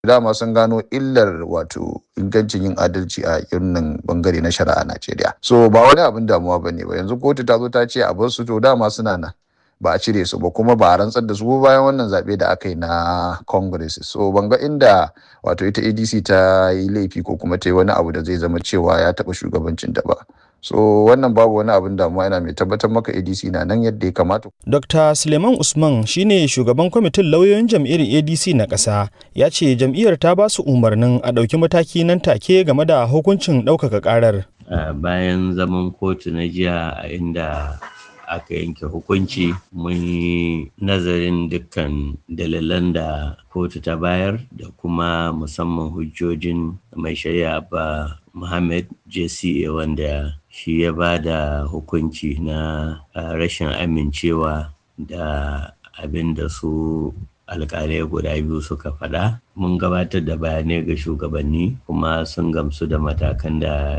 dama sun gano illar wato ingancin yin adalci a irin bangare na shari'a a Najeriya. So ba wani abin damuwa ba ne ba yanzu kotu ta zo ta ce a bar su to dama suna nan ba a cire su ba kuma ba a rantsar da su bayan wannan zaɓe da aka yi na Congress. So ban ga inda wato ita ADC ta yi laifi ko kuma ta yi wani abu da zai zama cewa ya taɓa shugabancin ta ba. So wannan babu wani abin damuwa yana mai tabbatar maka ADC na nan yadda ya kamata. Dr. Suleiman Usman shine shugaban kwamitin lauyoyin jam'iyyar ADC na ƙasa ya ce jam'iyyar ta ba su umarnin a ɗauki mataki nan take game da hukuncin ɗaukaka ƙarar. Uh, bayan zaman kotu na jiya a inda aka yanke hukunci mun yi nazarin dukkan dalilan da kotu ta bayar da kuma musamman hujjojin mai shari'a ba Muhammad JCA wanda shi ya ba da hukunci na uh, rashin amincewa da abin da su alkalai guda biyu suka faɗa mun gabatar da bayanai ga shugabanni kuma sun gamsu da matakan da